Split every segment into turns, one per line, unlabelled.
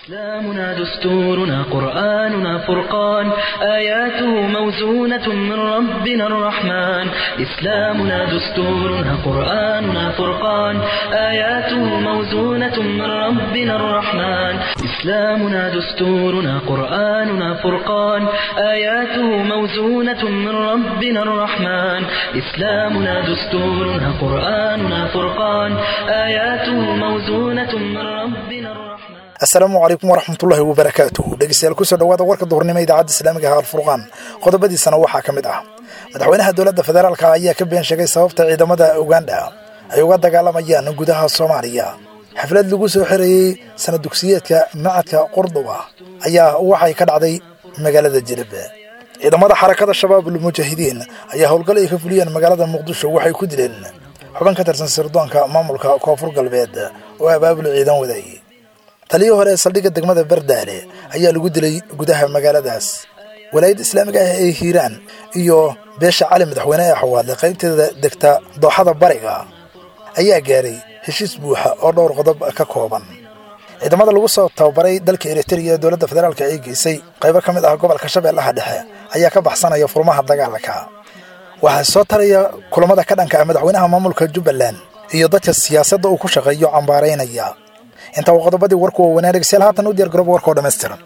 إسلامنا دستورنا قرآننا فرقان آياته موزونة من ربنا الرحمن إسلامنا دستورنا قرآننا فرقان آياته موزونة من ربنا الرحمن إسلامنا دستورنا قرآننا فرقان آياته موزونة من ربنا الرحمن إسلامنا دستورنا قرآننا فرقان آياته موزونة من ربنا الرحمن
asalaamu calaykum waraxmatullaahi wabarakaatuh dhegeystayaal kusoo dhawaada warka duhurnimo idaacadda islaamiga ah alfurqaan qodobadiisana waxaa ka mid ah madaxweynaha dowladda federaalka ayaa ka been sheegay sababta ciidamada uganda ay uga dagaalamayaan gudaha soomaaliya xaflad lagu soo xirayey sana dugsiyeedka macadka qurduba ayaa waxay ka dhacday magaalada jilib ciidamada xarakada shabaabul mujaahidiin ayaa howlgal ay ka fuliyeen magaalada muqdisho waxay ku dileen xubin ka tirsan sirdoonka maamulka koonfur galbeed oo abaabul ciidan waday taliyii hore ee saldhigga degmada bardaale ayaa lagu dilay gudaha magaaladaas walaayadda islaamiga ah ee hiiraan iyo beesha cali madaxweyne ee xawaadle qaybteeda degta dooxada bariga ayaa gaaray heshiis buuxa oo dhowr qodob ka kooban ciidamada lagu soo tababaray dalka eritrea ee dowladda federaalka ay geysay qaybo ka mid ah gobolka shabeellaha dhexe ayaa ka baxsanaya furmaha dagaalka waxaa soo taraya kulamada ka dhanka ah madaxweynaha maamulka jubbaland iyo dadka siyaasadda uu ku shaqeeyo cambaaraynaya intaa waa qodobadii warku waaweynaa dhegeystayaal haatan u diyaar garooba warka oo dhammaystiran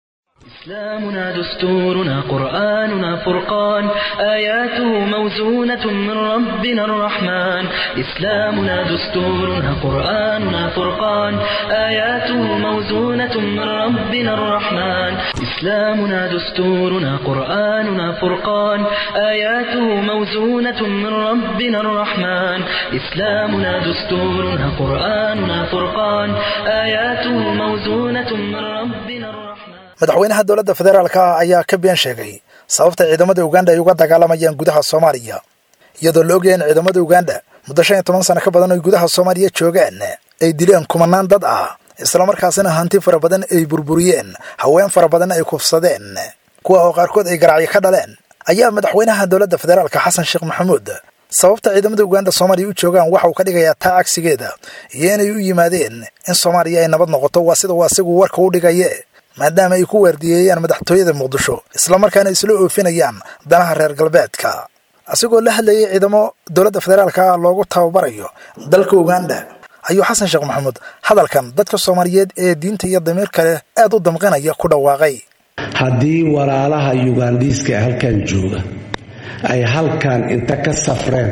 إسلامنا دستورنا قرآننا فرقان آياته موزونة من ربنا الرحمن إسلامنا دستورنا قرآننا فرقان آياته موزونة من ربنا الرحمن إسلامنا دستورنا قرآننا فرقان آياته موزونة من ربنا الرحمن إسلامنا دستورنا قرآننا فرقان آياته موزونة من ربنا الرحمن
madaxweynaha dowladda federaalka ah ayaa ka been sheegay sababta ciidamada uganda ay uga dagaalamayaan gudaha soomaaliya iyadoo la ogyahay in ciidamada uganda muddo shan iyo toban sano ka badan oy gudaha soomaaliya joogaan ay dileen kumanaan dad ah islamarkaasina hanti fara badan ay burburiyeen haween fara badanna ay kufsadeen kuwa oo qaarkood ay garacyo ka dhaleen ayaa madaxweynaha dowladda federaalka xasan sheekh maxamuud sababta ciidamada uganda soomaaliya u joogaan waxa uu ka dhigayaa taa cagsigeeda iyo inay u yimaadeen in soomaaliya ay nabad noqoto waa sida uu asigu warka u dhigaye maadaama ay ku waardiyeeyaan madaxtooyada muqdisho islamarkaana isla oofinayaan danaha reer galbeedka asigoo la hadlayay ciidamo dowladda federaalka loogu tababarayo dalka uganda ayuu xasan sheekh maxamuud hadalkan dadka soomaaliyeed ee diinta iyo damiirka leh aad u damqinaya ku dhawaaqay
haddii walaalaha yugandhiiska ee halkan jooga ay halkan inta ka safreen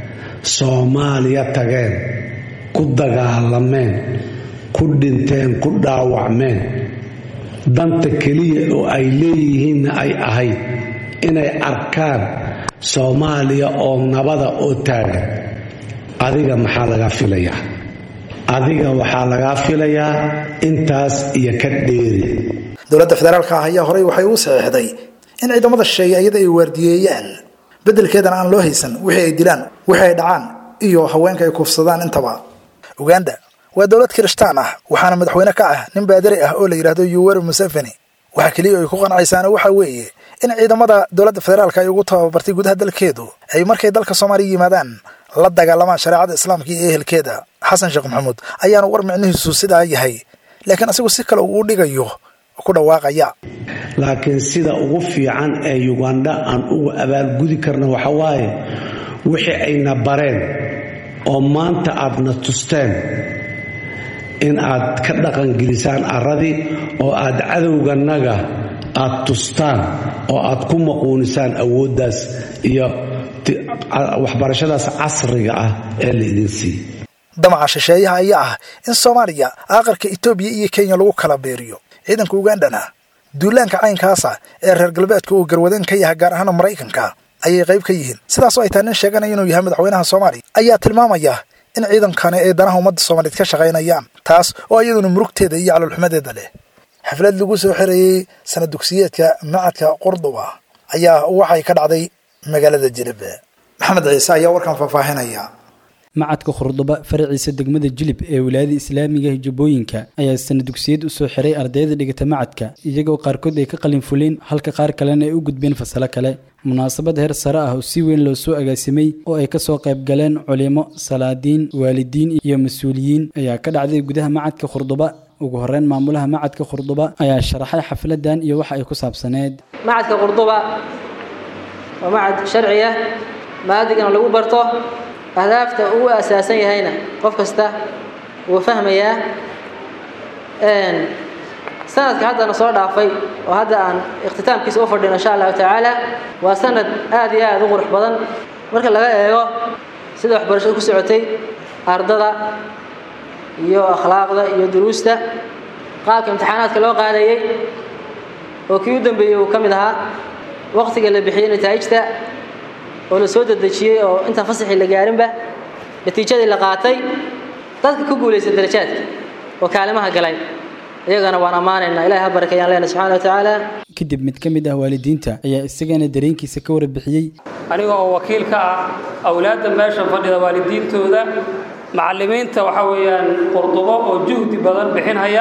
soomaaliya tageen ku dagaalameen ku dhinteen ku dhaawacmeen danta keliya oo ay leeyihiinna ay ahayd inay arkaan soomaaliya oo nabada oo taagan adiga maxaa lagaa filayaa adiga waxaa lagaa filayaa intaas iyo ka dheeri
dowladda federaalka ah ayaa horey waxay u saxiixday in ciidamada shisheeye iyada ay waardiyeeyaan beddelkeedana aan loo haysan wixii ay dilaan wixii ay dhacaan iyo haweenka ay kuufsadaan intaba uganda waa dowlad kirishtaan ah waxaana madaxweyne ka ah nin baadari ah oo la yidhaahdo yuweri museveni waxa keliya ay ku qancaysaana waxa weeye in ciidamada dowladda federaalka ay ugu tababartay gudaha dalkeedu ay markay dalka soomaaliya yimaadaan la dagaalamaan shareecada islaamka iyo ehelkeeda xasan sheekh maxamuud ayaana war micnihiisu sidaa yahay laakiin asigu si kale uu dhigayo ku dhawaaqaya
laakiin sida ugu fiican ee yuganda aan ugu abaalgudi karna waxa waaye wixii ayna bareen oo maanta aadna tusteen in aad ka dhaqangelisaan arradii oo aad cadowganaga aad tustaan oo aad ku maquunisaan awooddaas iyo waxbarashadaas casriga ah ee la idin siiy
damaca shisheeyaha ayaa ah in soomaaliya aqalka etoobiya iyo kenya lagu kala beeriyo ciidanka ugandana duulaanka caynkaasa ee reer galbeedka uu garwadeen ka yahay gaar ahaan maraykanka ayay qayb ka yihiin sidaasoo ay tahay nin sheeganaya inuu yahay madaxweynaha soomaaliya ayaa tilmaamaya in ciidankani ay danaha ummadda soomaaliyeed ka shaqaynayaan taas oo iyaduna murugteeda iyo caloolxumadeeda leh xaflad lagu soo xirayey sana dugsiyeedka macadka qurduba ayaa waxay ka dhacday magaalada jilib maxamed ciise ayaa warkan faahfaahinaya
macadka khurduba faraciisa degmada jilib ee wilaayada islaamiga hijubbooyinka ayaa sana dugsiyad u soo xiray ardayda dhigata macadka iyagoo qaarkood ay ka qalin fuleen halka qaar kalena ay u gudbeen fasalo kale munaasabad heer sare ah oo si weyn loo soo agaasimay oo ay kasoo qayb galeen culimo salaadiin waalidiin iyo mas-uuliyiin ayaa ka dhacday gudaha macadka khurduba ugu horeyn maamulaha macadka khurduba ayaa sharaxay xafladan iyo waxa ay ku saabsaneed
macadka qurduba waa macad sharciya maadigana lagu barto ahdaafta uu asaasan yahayna qof kasta wuu fahmayaa sanadka haddana soo dhaafay oo hadda aan ikhtitaamkiisa u fadhino insha allahu tacaala waa sanad aad iyo aad u qurux badan marka laga eego sida waxbarashada ku socotay ardada iyo akhlaaqda iyo duruusta qaabka imtixaanaadka loo qaadayey oo kii u dambeeyey uu ka mid ahaa waqtiga la bixiyey nataa'ijta oo la soo dedejiyey oo intaan fasaxii la gaarinba natiijadii la qaatay dadka ku guulaysta darajaadka oo kaalimaha galay iyagana waan ammaanaynaa ilahay ha barakeeyaan leenahay subxana wa tacaala
kadib mid ka mid ah waalidiinta ayaa isagana dareenkiisa ka warbixiyey
aniga oo wakiil ka ah awlaadda meesha fadhida waalidiintooda macallimiinta waxaa weeyaan qurdubo oo juhdi badan bixinhaya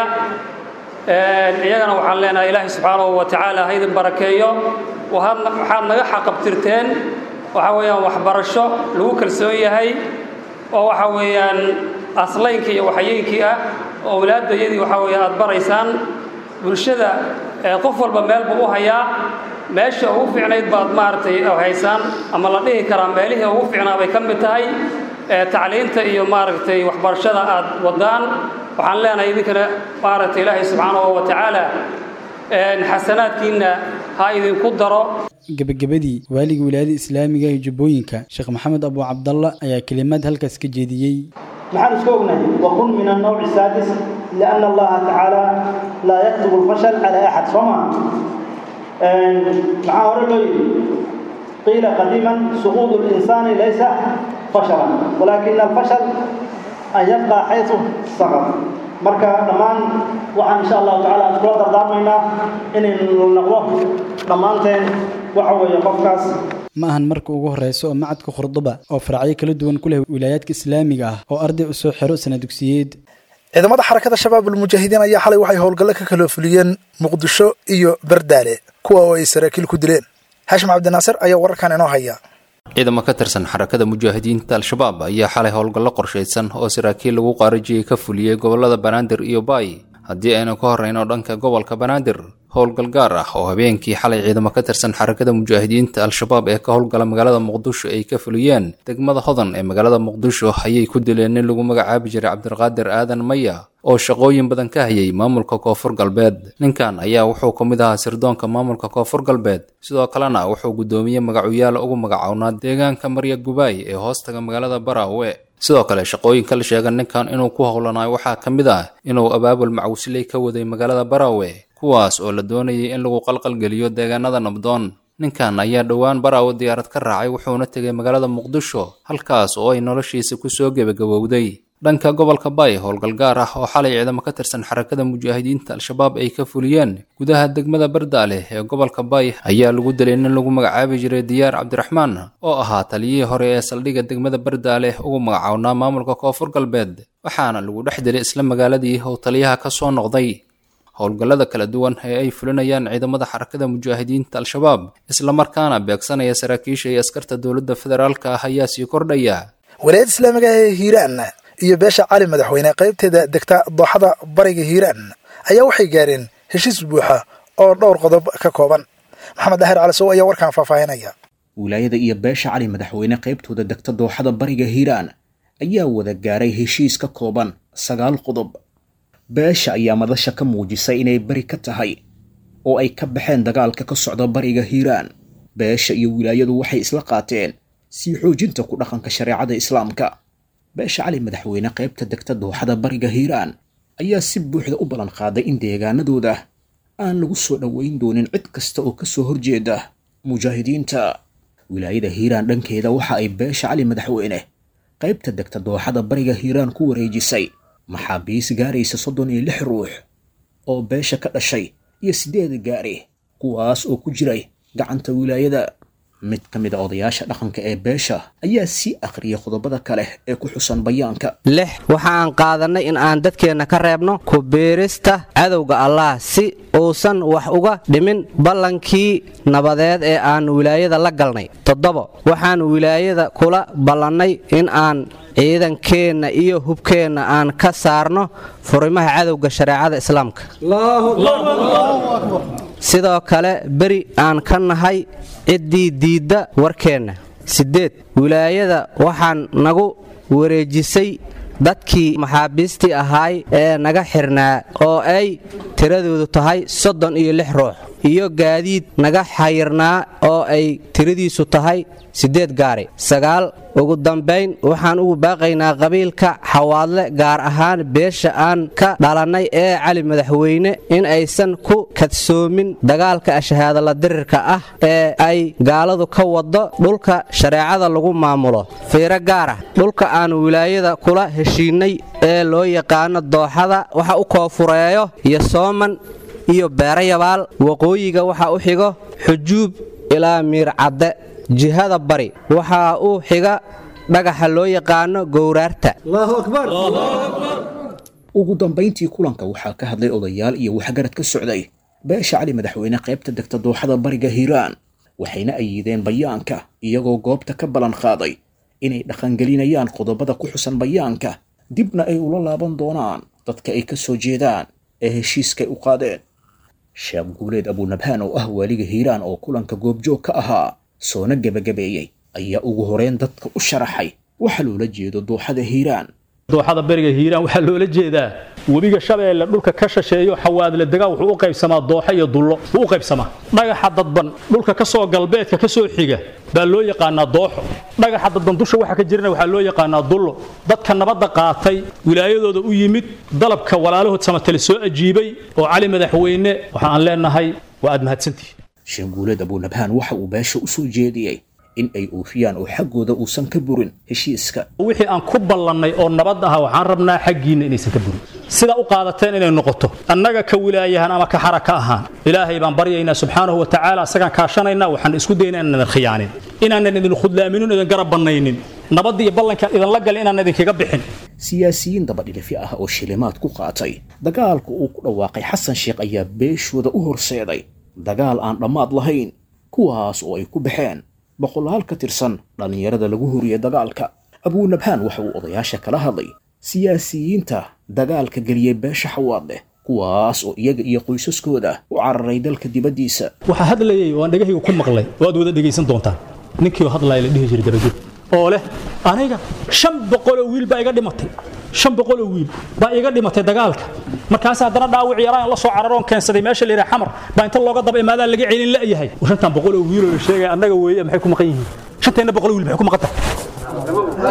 iyagana waxaan leenahay ilaahay subxaanahu wa tacaala ha idin barakeeyo waxaad naga xaqabtirteen waxaa weeyaan waxbarasho lagu kalsoon yahay oo waxaa weeyaan aslaynkii iyo waxayeynkii ah oo awlaaddayadii waxaa weeye aad baraysaan bulshada qof walba meel buu u hayaa meesha ugu fiicnayd baad maaragtay haysaan ama la dhihi karaa meelihii ugu fiicnaa bay ka mid tahay tacliinta iyo maaragtay waxbarashada aad wadaan waxaan leenahay idinkana maaragtay ilaahay subxaanahu wa tacaala xasanaadkiinna ha idinku daro
gebagabadii waaliga wilaayada islaamiga ee jubbooyinka sheekh maxamed abu cabdalla ayaa kelimaad halkaas ka jeediyey
maxaan isku ognahay waqun min annawci asaadis lianna allaha tacaala laa yaktubu alfashal cala axad soo maa maxaa hore loo yidhi qiila qadiiman suquudu linsaani laysa fashalan walaakina alfashal an yabqa xaysu saqad marka dhammaan waxaan insha allahu tacala aan iskula dardaarmaynaa inaynu noqdo dhammaanteen waxa weeye qofkaas
ma ahan marka ugu horeysa oo macadka khurduba oo faracyo kala duwan ku leh wilaayaadka islaamiga ah oo arday u soo xiro sana dugsiyeed
ciidamada xarakada shabaabul mujaahidiin ayaa xalay waxay howlgallo ka kala fuliyeen muqdisho iyo bardaale kuwa oo ay saraakiil ku dileen xashim cabdinaasir ayaa wararkan inoo haya
ciidamo ka tirsan xarakada mujaahidiinta al-shabaab ayaa xalay howlgallo qorshaysan oo saraakiil lagu qaarajiyey ka fuliyey gobollada banaadir iyo baay haddii aynu ka horrayno dhanka gobolka banaadir howlgal gaar ah oo habeenkii xalay ciidamo ka tirsan xarakada mujaahidiinta al-shabaab ee ka howlgala magaalada muqdisho ay ka fuliyeen degmada hodan ee magaalada muqdisho ayay ku dileen nin lagu magacaabi jiray cabdiqaadir aadan maya oo shaqooyin badan ka hayay maamulka koonfur galbeed ninkan ayaa wuxuu ka mid ahaa sirdoonka maamulka koonfur galbeed sidoo kalena wuxuu guddoomiye magacuyaal ugu magacownaa deegaanka marya gubaay ee hoostaga magaalada baraawe sidoo kale shaqooyinka la sheega ninkan inuu ku howlanayo waxaa ka mid ah inuu abaabul macawsiley ka waday magaalada baraawe kuwaas oo la doonayay in lagu qalqalgeliyo deegaanada nabdoon ninkan ayaa dhowaan baraawe diyaarad ka raacay wuxuuna tegay magaalada muqdisho halkaas oo ay noloshiisa ku soo gebagabowday dhanka gobolka bay howlgal gaar ah oo xalay ciidamo ka tirsan xarakada mujaahidiinta al-shabaab ay ka fuliyeen gudaha degmada bardaale ee gobolka bay ayaa lagu dilay nin lagu magacaabi jiray diyaar cabdiraxmaan oo ahaa taliyihii hore ee saldhigga degmada bardaale ugu magacownaa maamulka koonfur galbeed waxaana lagu dhex dilay isla magaaladii uu taliyaha ka soo noqday howlgallada kala duwan ee ay fulinayaan ciidamada xarakada mujaahidiinta al-shabaab islamarkaana beegsanaya saraakiisha iyo askarta dowladda federaalka ah ayaa sii kordhaya
walaayadda islaamiga ee hiiraan iyo beesha cali madaxweyne qaybteeda degta dooxada bariga hiiraan ayaa waxay gaareen heshiis buuxa oo dhowr qodob ka kooban maxamed daahir calisow ayaa warkan faahfaahinaya
wilaayada iyo beesha cali madaxweyne qaybtooda degta dooxada bariga hiiraan ayaa wada gaaray heshiis ka kooban sagaal qodob beesha ayaa madasha ka muujisay inay beri ka tahay oo ay ka baxeen dagaalka ka socda bariga hiiraan beesha iyo wilaayadu waxay isla qaateen sii xoojinta ku dhaqanka shareecada islaamka beesha cali madaxweyne qaybta degta dooxada bariga hiiraan ayaa si buuxda u ballan qaaday in deegaanadooda aan lagu soo dhoweyn doonin cid kasta oo kasoo horjeeda mujaahidiinta wilaayada hiiraan dhankeeda waxa ay beesha cali madaxweyne qaybta degta dooxada bariga hiiraan ku wareejisay maxaabiis gaaraysa soddon iyo lix ruux oo beesha ka dhashay iyo siddeed gaari kuwaas oo ku jiray gacanta wilaayada mid ka mid a odayaasha dhaqanka ee beesha ayaa sii akhriyay qodobada kale ee ku xusan bayaanka
lix waxa aan qaadannay in aan dadkeenna ka reebno ku biirista cadowga allah si uusan wax uga dhimin ballankii nabadeed ee aan wilaayada la galnay toddobo waxaan wilaayada kula ballannay in aan ciidankeenna iyo hubkeenna aan ka saarno furimaha cadowga shareecada islaamka sidoo kale beri aan ka nahay ciddii diidda warkeenna siddeed wilaayada waxaan nagu wareejisay dadkii maxaabiistii ahaay ee naga xirnaa oo ay tiradoodu tahay soddon iyo lix ruux iyo gaadiid naga xayirnaa oo ay tiradiisu tahay siddeed gaari sagaal ugu dambayn waxaan ugu baaqaynaa qabiilka xawaadle gaar ahaan beesha aan ka dhalannay ee cali madaxweyne in aysan ku kadsoomin dagaalka ashahaadala dirirka ah ee ay gaaladu ka waddo dhulka shareecada lagu maamulo fiiro gaar ah dhulka aan wilaayada kula heshiinnay ee loo yaqaano dooxada waxa u koofureeyo iyo sooman iyo beerayabaal waqooyiga waxa u xigo xujuub ilaa miircadde jihada bari waxaa u xiga dhagaxa loo yaqaano gowraarta
ugu dambayntii kulanka waxaa ka hadlay odayaal iyo waxgarad ka socday beesha cali madaxweyne qaybta degta dooxada bariga hiiraan waxayna ayideen bayaanka iyagoo goobta ka ballan qaaday inay dhaqangelinayaan qodobada ku xusan bayaanka dibna ay ula laaban doonaan dadka ay ka soo jeedaan ee heshiiskay u qaadeen sheekh guuleed abunabhaan oo ah waaliga hiiraan oo kulanka goobjoog ka ahaa soona gebagabeeyey ayaa ugu horeyn dadka u sharaxay waxa loola jeedo dooxada hiiraan
dooxada beriga hiiraan waxaa loola jeedaa webiga shabeelle dhulka ka shisheeyo xawaadle degaa wuxuu u qaybsamaa dooxo iyo dullo wuu u qaybsamaa dhagaxa dadban dhulka ka soo galbeedka ka soo xiga baa loo yaqaanaa dooxo dhagaxa dadban dusha waxa ka jirana waxaa loo yaqaanaa dullo dadka nabadda qaatay wilaayadooda u yimid dalabka walaalahood samatale soo ajiibay oo cali madaxweyne waxa aan leenahay waa aad mahadsantihi
sheekh guuleed abunabhaan waxa uu beesha u soo jeediyey in ay oofiyaan oo xaggooda uusan ka burin heshiiska
wixii aan ku ballannay oo nabad aha waxaan rabnaa xaggiinna inaysan ka burin sidaa u qaadateen inay noqoto annaga ka wilaayahan ama ka xara ka ahaan ilaahay baan baryaynaa subxaanahu wa tacaala asagaan kaashanaynaa waxaan isku daynaa inaan idin khiyaanin inaanan idin khudlaaminin idin garab bannaynin nabadda iyo ballankaan idinla galin inaan idinkaga bixin
siyaasiyiin dabadhilifi ah oo shilimaad ku qaatay dagaalka uu ku dhawaaqay xasan sheekh ayaa beeshooda u horseeday dagaal aan dhammaad lahayn kuwaas oo ay ku baxeen boqolaal ka tirsan dhallinyarada lagu horiyey dagaalka abuunabhaan waxa uu odayaasha kala hadlay siyaasiyiinta dagaalka geliyey beesha xawaadleh kuwaas oo iyaga iyo qoysaskooda u cararay dalka dibaddiisa
waxaa hadlayay oo aan dhegahayga ku maqlay oo aad wada dhegaysan doontaan ninkii oo hadlaya la dhihi jiray dabaged oo leh aniga shan boqoloo wiil baa iga dhimatay shan boqoloo wiil baa iga dhimatay dagaalka markaas haddana dhaawic yaraan la soo cararoon keensaday meesha la yidhaha xamar baa inta looga daba imaadaa laga celin la'yahay shantan boqoloo wiiloo la sheegaya annaga weeye maxay ku maqan yihiin shanteenna boqoloo wiil maxay ku maqan tahay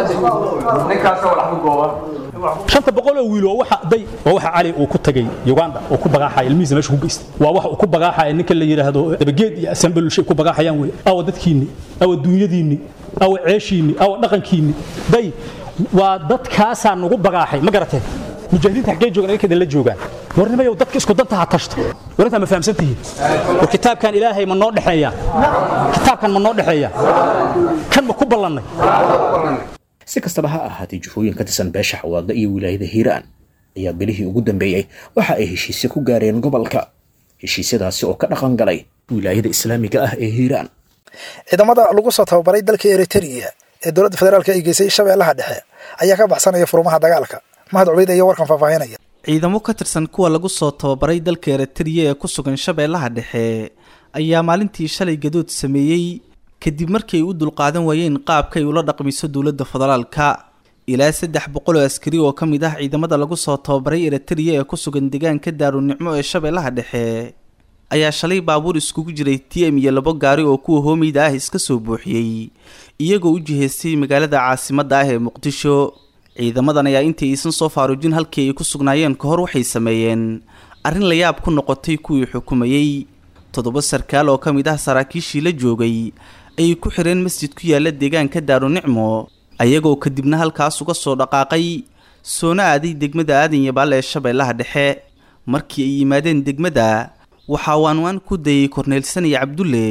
shanta boqoloo wiil waa waxa day waa waxa cali uu ku tagay uganda oo ku bagaaxaya ilmihiisa meesha ku geystay waa waxa uu ku bagaaxaya ninka la yidhaahdo dabageed iyo asambelulshay ku bagaaxayaan wey awa dadkiinni awa duunyadiinni awa ceeshiinni awa dhaqankiinni day waa dadkaasaa nagu bagaaxay ma garateen mujaahidiinta xaggee joogaan idinka idinla joogaan warnimayow dadka isku danta ha tashto warintaa ma fahamsan tihiin war kitaabkan ilaahay ma noo dhexeeyaa kitaabkan ma noo dhexeeyaa kan ma ku ballannay
si kastaba ha ahaatee jufooyin ka tirsan beesha xawaadle iyo wilaayada hiiraan ayaa bilihii ugu dambeeyey waxa ay heshiisyo ku gaareen gobolka heshiisyadaasi oo ka dhaqan galay wilaayada islaamiga ah ee hiiraan
ciidamada lagu soo tababaray dalka eritrea ee dowladda federaalk ay geysay shabeellaha dhexe ayaa ka baxsanaya furumaha dagaalka mahad cubeyd ayaa warkan faahfaahinaya
ciidamo ka tirsan kuwa lagu soo tababaray dalka eritrea ee ku sugan shabeellaha dhexe ayaa maalintii shalay gadood sameeyey kadib markii ay u dulqaadan waayeen qaabka ay ula dhaqmiso dowladda federaalka ilaa saddex boqol oo askari oo ka mid ah ciidamada lagu soo tababaray eritrea ee ku sugan deegaanka daarunicmo ee shabeellaha dhexe ayaa shalay baabuur iskugu jiray t m iyo labo gaari oo kuwa hoomeyda ah iska soo buuxiyey iyagoo u jihaystay magaalada caasimadda ah ee muqdisho ciidamadan ayaa intii aysan soo faaruujin halkii ay ku sugnaayeen ka hor waxay sameeyeen arrin la yaab ku noqotay kuwii xukumayey toddoba sarkaal oo ka mid ah saraakiishii la joogay ayay ku xireen masjid ku yaala deegaanka daarunicmo ayagoo kadibna halkaas uga soo dhaqaaqay soona aaday degmada aadan yabaal ee shabeellaha dhexe markii ay yimaadeen degmada waxaa waanwaan ku dayay korneelsan iyo cabdulle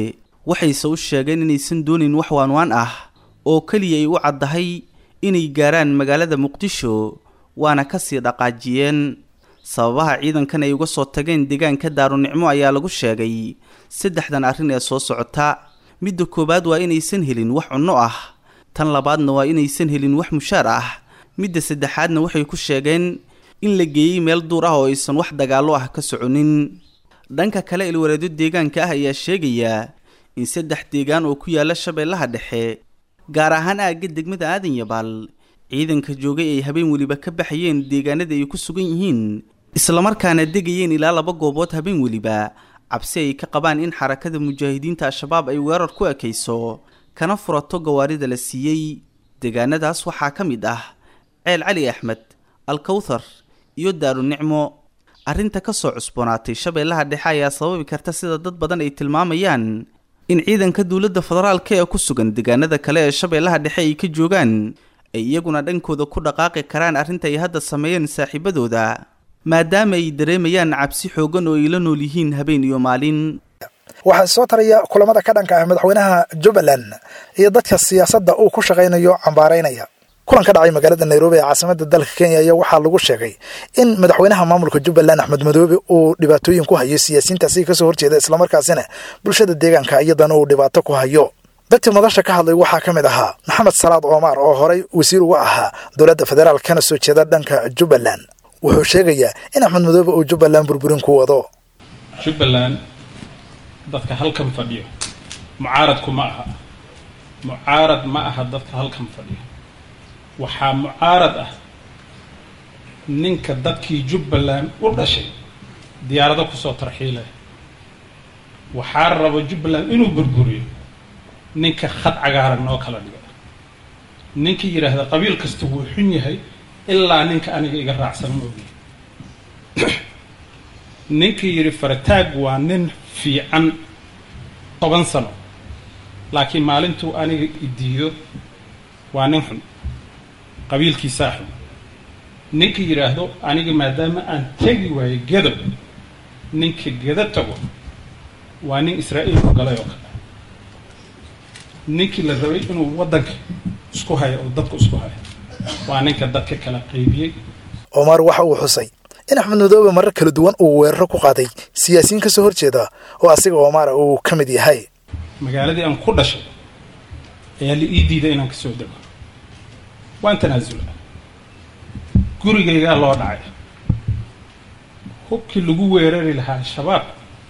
waxayse u sheegeen inaysan doonayn wax waanwaan ah oo keliya ay u caddahay inay gaaraan magaalada muqdisho waana kasii dhaqaajiyeen sababaha ciidankan ay uga soo tageen deegaanka daarunicmo ayaa lagu sheegay saddexdan arrin ee soo socota midda koowaad waa inaysan helin wax cunno ah tan labaadna waa inaysan helin wax mushaar ah midda saddexaadna waxay ku sheegeen in la geeyey meel duur ah oo aysan wax dagaallo ah ka soconin dhanka kale ilwareedyo deegaanka ah ayaa sheegaya in saddex deegaan oo ku yaala shabeellaha dhexe gaar ahaan aagga degmada aadan yabaal ciidanka joogay ay habeen weliba ka baxayeen deegaanada ay ku sugan yihiin islamarkaana degayeen ilaa laba goobood habeen weliba cabsi ay ka qabaan in xarakada mujaahidiinta al-shabaab ay weerar ku ekayso kana furato gawaarida la siiyey deegaanadaas waxaa ka mid ah ceel cali axmed alkawthar iyo daarunicmo arrinta ka soo cusboonaatay shabeellaha dhexe ayaa sababi karta sida dad badan ay tilmaamayaan in ciidanka dowladda federaalka ee ku sugan deegaanada kale ee shabeellaha dhexe ay ka joogaan ay iyaguna dhankooda ku dhaqaaqi karaan arrinta ay hadda sameeyeen saaxiibadooda maadaama ay dareemayaan cabsi xoogan oo ay la nool yihiin habeen iyo maalin
waxaa soo taraya kulamada ka dhanka ah madaxweynaha jubbaland iyo dadka siyaasadda uu ku shaqaynayo cambaaraynaya kulan ka dhacay magaalada nairobi ee caasimada dalka kenya ayaa waxaa lagu sheegay in madaxweynaha maamulka jubbaland axmed madoobe uu dhibaatooyin ku hayo siyaasiyiintaasi kasoo horjeeda islamarkaasina bulshada deegaanka iyadana uu dhibaato ku hayo dadkii madasha ka hadlay waxaa ka mid ahaa maxamed salaad omar oo horey wasiir uga ahaa dowladda federaal kana soo jeeda dhanka jubbaland wuxuu sheegayaa in axmed madoobe uu jubbaland burburin ku wado
jubbaland dadka halkan fadhiyo mucaaradku ma aha mucaarad ma aha dadka halkan fadhiyo waxaa mucaarad ah ninka dadkii jubbaland u dhashay diyaarado kusoo tarxiilaya waxaa rabo jubbaland inuu burburiyo ninka khad cagaaran noo kala dhiga ninka yidhaahda qabiil kasta wuu xun yahay ilaa ninka aniga iga raacsan moogi ninkii yidhi farataag waa nin fiican toban sano laakiin maalintuu aniga idiido waa nin xun qabiilkiisaa xun ninka yidhaahdo aniga maadaama aan tegi waayo gedo ninka gedo tago waa nin israa'iil ku galay oo kale ninkii la rabay inuu waddanka isku hayo oo dadka isku hayo waa ninka dadka kala qaybiyey
omar waxa uu xusay in axmed madoobe marar kala duwan uu weeraro ku qaaday siyaasiyiin ka soo horjeeda oo asiga omara uu ka mid yahay
magaaladii aan ku dhashay ayaa la ii diiday inaan kasoo dego waan tanaasula gurigaygaa loo dhacay hubkii lagu weerari lahaa shabaab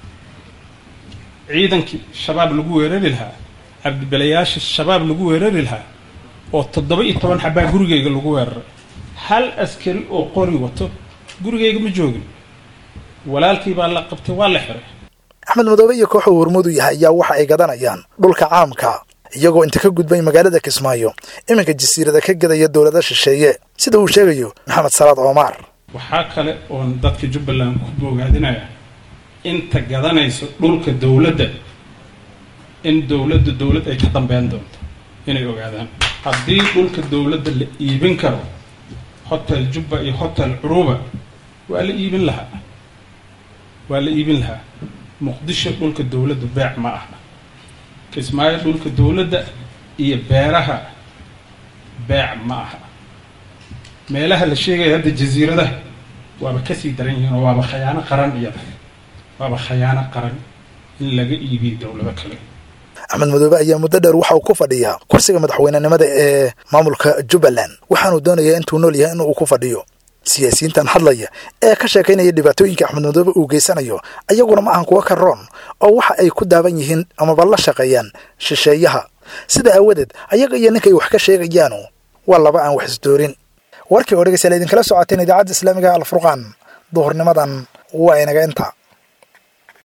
ciidankii shabaab lagu weerari lahaa cabdibelayaasha shabaab lagu weerari lahaa oo toddoba iyo toban xabaa gurigayga lagu weeraray hal askari oo qori wato gurigayga ma joogin walaalkii baa la qabtay waa la xiray
axmed madoobe iyo kooxa uu hormuudu yahay ayaa waxa ay gadanayaan dhulka caamka iyagoo inta ka gudbay magaalada kismaayo iminka jasiirada ka gadaya dowlada shisheeye sida uu sheegayo maxamed salaad omar
waxaa kale oon dadka jubbaland ku boogaadinaya inta gadanayso dhulka dowladda in dowladda dowlad ay ka dambeyn doonto inay ogaadaan haddii dhulka dowladda la iibin karo hotel jubba iyo hotel curuba waa la iibin lahaa waa la iibin lahaa muqdisho dhulka dowladda beec ma aha kismaayo dhulka dowladda iyo beeraha beec ma aha meelaha la sheegaya hadda jasiiradaha waaba kasii daran yihiin oo waaba khayaano qaran iyada waaba khayaano qaran in laga iibiyo dowlado kale
axmed madoobe ayaa muddo dheer waxa uu ku fadhiyaa kursiga madaxweynenimada ee maamulka jubbaland waxaanuu doonayaa intuu nool yahay in uu ku fadhiyo siyaasiyiintan hadlaya ee ka sheekaynaya dhibaatooyinka axmed madoobe uu geysanayo ayaguna ma ahan kuwa ka roon oo waxa ay ku daaban yihiin amaba la shaqeeyaan shisheeyaha sida aawadeed ayaga iyo ninkay wax ka sheegayaanu waa laba aan wax isdoorin warkii oo dhegeystayaal idinkala socoteen idaacadda islaamiga alfurqaan duhurnimadan waa inaga inta